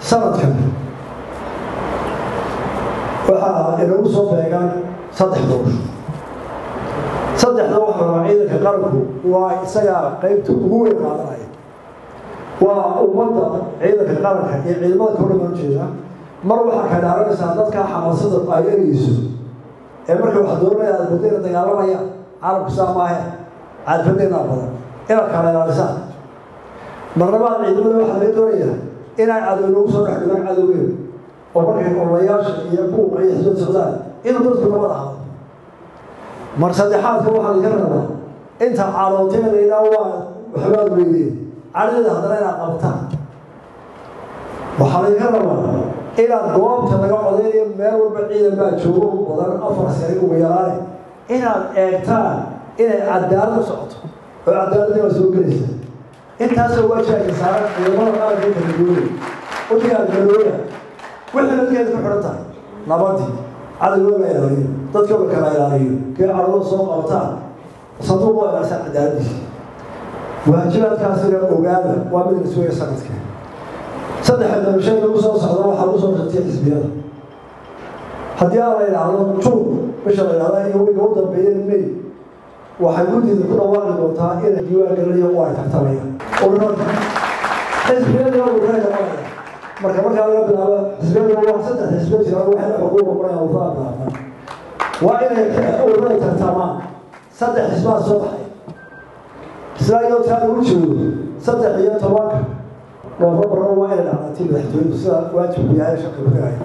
sanadkan waxaa inagu soo beegaan saddex doorasho saddexda waxaa rabaa ciidanka qaranku waa isagaa qaybta ugu weyn qaadanaya waa ummadda ciidanka qaranka iyo ciidamada kawdhan baan ujeedaa mar waxaa ka dhaaranaysaa dadkaa xamaasada ay erayso ee marka wax dooranaya aad badayna dagaalamayaan caalamku saa maahe caadfadeenaa badan inaad kala ilaalisaan marlabaad ciidamada waxaa laga doonayaa inay cadow nagu soo dhex dhigaan cadowgeeda oo markay ololayaasha iyo buuqa iyo xisbad socdaan inuu dadku nabad ahaado mar saddexaadka waxaa laga rabaa inta calooteeda ilaa waa waxbaad weydeen cadadeeda haddana inaad qabtaan waxaa laga rabaa inaad goobta laga codeynayo meel walba ciidan baa joogo badan afar sari ugu yaraane inaad eegtaan inay cadaalad socoto oo cadaaladii waa soo gelaysa intaasoo waajibka saaran ciidamada qaranka kala duwanay udigaad galooya wixii dadkeeda ku xidhan tahay nabadii cadowga la ilaaliyo dadka la kala ilaaliyo kii cadowda soo qabtaan sanduuq waa ilaasaan cadaaladiisa waajibaadkaasina ogaada waa mid la sugaya sanadka saddexa dabashada lagu soo socda waxaa lagu soo shatay xisbiyada haddii aan la idhaahdo juun bisha la idhahda iyo wiga u dambeeyeen may waxay guddiida ku dhawaaqi doontaa inay diiwaan galinayo u ay tartamayaan ururada xisbiyada ururada noqonaya marka markaa laga bilaabo xisbiyada waa saddex xisbiya jira waxay xuquuq noqonayaan ururada bilaabaan waa inay ururada tartamaan saddex xisbaa soo baxay isla iyadoo taa lagu joogo saddex iyo tobanka noofambarna waa inay dhacdatii madaxtooyadu sida waajibku yahay shaqi kugaya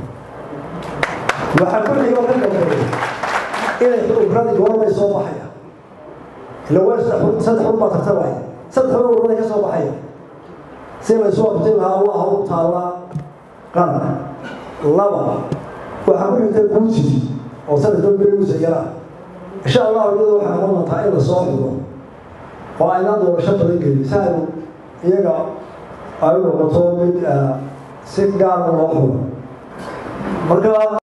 waxaa ku xigo ka dambeeya inay ururadi goormay soo baxaya ila waa saddex un baa tartamaya saddex un ururaday ka soo baxaya si laysu waqti lahaa waa hawl taallaa qaran laba waxaa ku xigta guuji oo sanadka berigiisa yaraa insha allahu iyada waxaa noqon doontaa in la soo xigo oo aynaan doorasho badan gelin si aynu iyaga ay u noqoto mid si gaara loo xulo marka